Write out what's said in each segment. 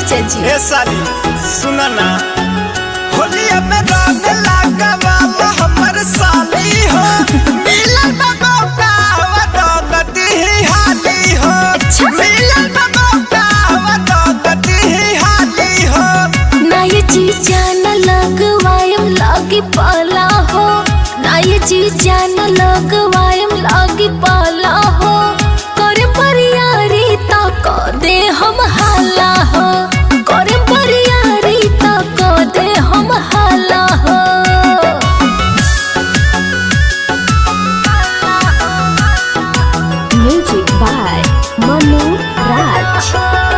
जीजा जी ए साली सुना ना होलिया में रंग लगावाला हमर साली हो मिलन में मौका हवा रंग दी हाली हो अच्छा। मिलन में मौका हवा रंग दी हाली हो ना ये जीजा न लगवायम लागी पाला हो ना ये जीजा न लगवायम लागी पाला हो करे परियारी ता को दे हम हाला हो करे परियारी ता को दे हम हाला हो म्यूजिक बाय मनु राज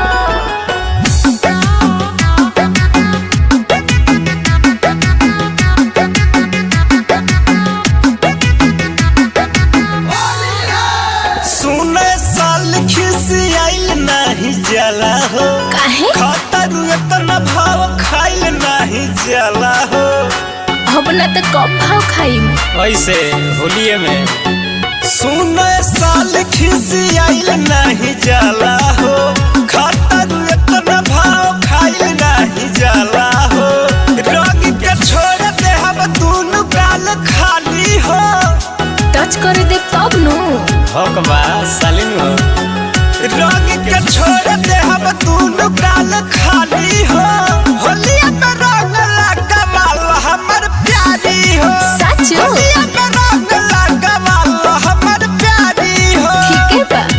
सुने साल खिसी आइल नहीं जला हो काहे खतर इतना भाव खाइल नहीं जला हो अब ना तो कम भाव खाइम ऐसे होलिये में सुने साल खिसी आइल नहीं जाला हो खतर इतना भाव खाइल नहीं जाला हो रंग के छोड़ दे हम दोनों गाल खाली हो टच करे दे तब नु हक बा सालिन हो रंग के छोड़ दे हम दोनों गाल खाली हो होलिया में रंग लगावाल हमर प्यारी हो सच हो? होलिया में रंग लगावाल हमर प्यारी हो ठीक है बा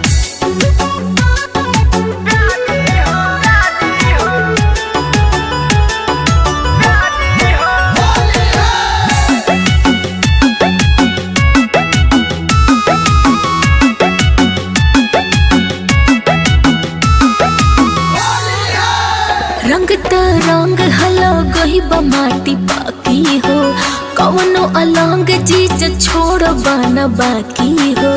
रंग त रंग हलो गही बा माटी बाकी हो कवनो अलंग चीज छोड़ बना बाकी हो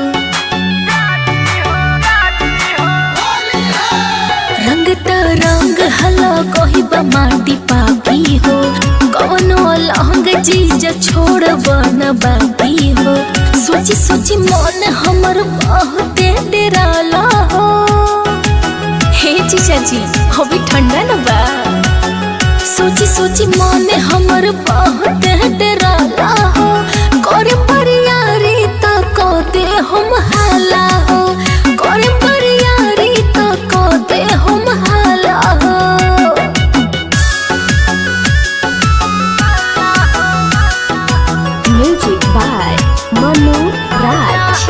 रंग त रंग हलो गही बा माटी बाकी हो कवनो अलंग चीज छोड़ बना बाकी हो सोची सोची मन हमर बहुते डेराला हो हे जीजा जी अभी ठंडा न बा सोची सोची मन हमर बहुत डराला हो करे परियारी त को दे हम हाला हो करे परियारी त को दे हम हाला हो म्यूजिक बाय मनु राज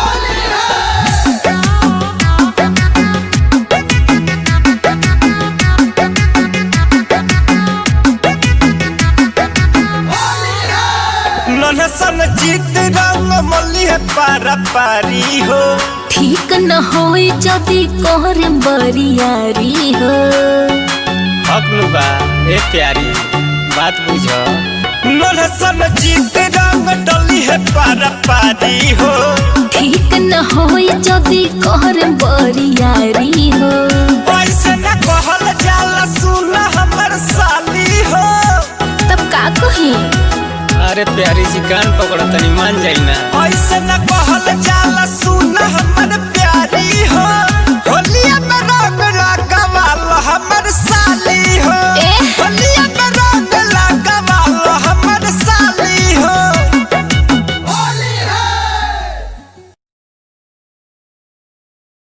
ननसन जीत रंग मल्ली है पारा पारी हो ठीक न होई जदी कोहरे बरियारी हो हकनु बा ए प्यारी बात बुझ ननसन जीत रंग डली है पारा पारी हो ठीक न होई जदी कोहरे बरियारी हो ऐसे न कहल जाला सुन हमर साली हो तब का कही अरे प्यारी जी कान पकड़ तनी मान जाई ना ऐसे न कहल जाला सुन हमर प्यारी